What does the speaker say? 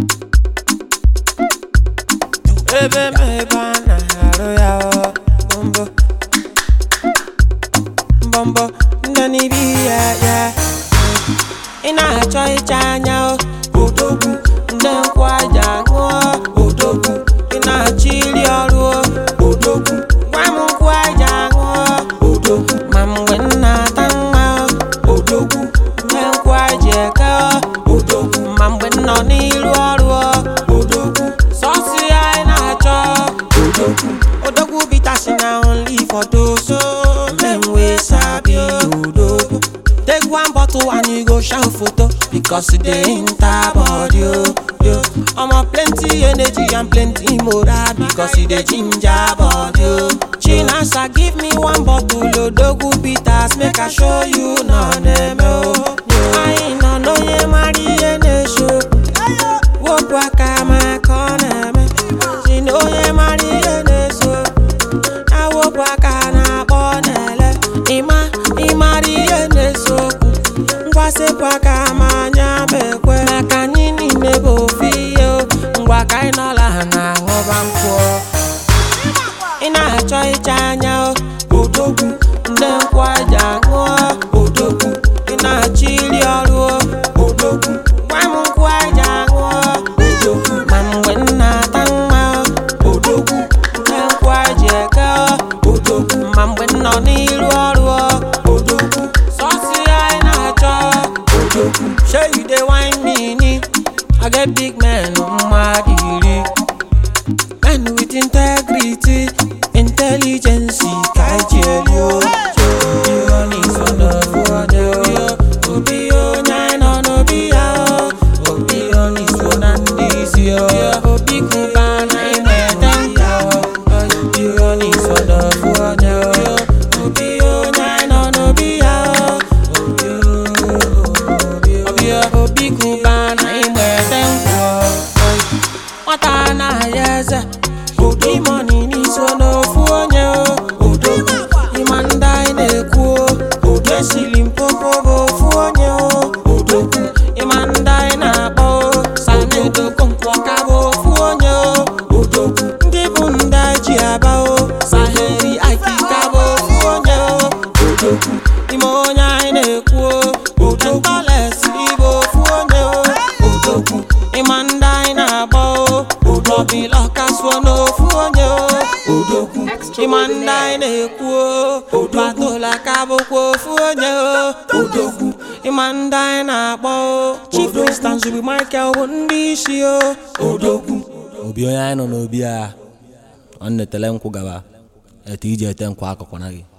ebe m ebe a na-arụ ya ọ mbọ mbọmbọ ndị n'ibi ya ya ị na-achọ ịcha anya o odogwu ndị nkwụ aja ṅụọ odogwu ị na-achọ iri ọrụ o odogwu gwa m nkwụ aja ṅụọ odogwu ma mgbe m na-ata nwa o odogwu ndị nkwụ aja eke o odogwu ma mgbe m nọ n'iru ọrụ o odogwu sọsị ya ị na-achọ odogwu odogwu bitasi na only for those oh, men wey sabi odogwu Take one bottle and you go shout photo because it dey enter body o. Yo. Omo plenty energy and plenty moral because e dey ginger body o. Chinasa give me one bottle odogwu bitters make I show you na neme o. Anyị nọ n'onye mara ihe na-eso. Wepụ aka maka ọ na-eme. Si na onye mara ihe na-eso. awụpụ aka na-akpọ na-ele ịma ịmara ihe na-ese okwu ngwasịpụ aka ma anya ma ekwe maka anyị niile bụ ofu ihe o. ngwa ka anyị nọla ha na-aṅụba nkwụ ị na-achọ ịcha anya o odogwu ndị nkwụ aja ṅụọ odogwu ị na-achọ iri ọrụ o odogwu gwa m nkwụ aja ṅụọ odogwu ma mgbe m na-ata nwa o odogwu ndị nkwụ aja eke o odogwu ma mgbe m nọ n'iru ọrụ o odogwu sọsị anyị na-achọ odogwu shey you dey wine me ni I get big man mmadụ iri Men with integrity, intelligence, kaijeli o. Obi onye so n'ofu onye o. Obi onye anyị nọ n'obi ya o. Obi onye so na ndị isi o. Obi kụba na ịnweta nka o. Obi onye so n'ofu onye o. Obi onye anyị nọ n'obi ya o. Obi o, obi o, obi kụba na ịnweta nka o. nwata anaghị eze ụdị mọni n'iso n'ofu onye o odogwu ịma ndị anyị na-ekwu o odo esiri mpopo bụ ofu onye o odogwu ịma ndị anyị na-akpọ o sanedo konkwọka bụ ofu onye o odogwu ndị bụ ndị anyị ji aba o saheri akika bụ ofu onye o odogwu ime onye anyị na-ekwu o odogwu bụ ofu onye o odogwu ịma ndị anyị na-agba o odobila kasuo n'ofu onye o odogwu ịma ndị anyị na-ekwu o odobatola ka bụkwa ofu onye o odogwu ịma ndị anyị na-akpọ o chief instance bụ michael bụ ndị isi o odogwu obi onye anyị nọ n'obi a ọ na-etele nkwụ gaba etu iji ete nkwụ akụkụ na gị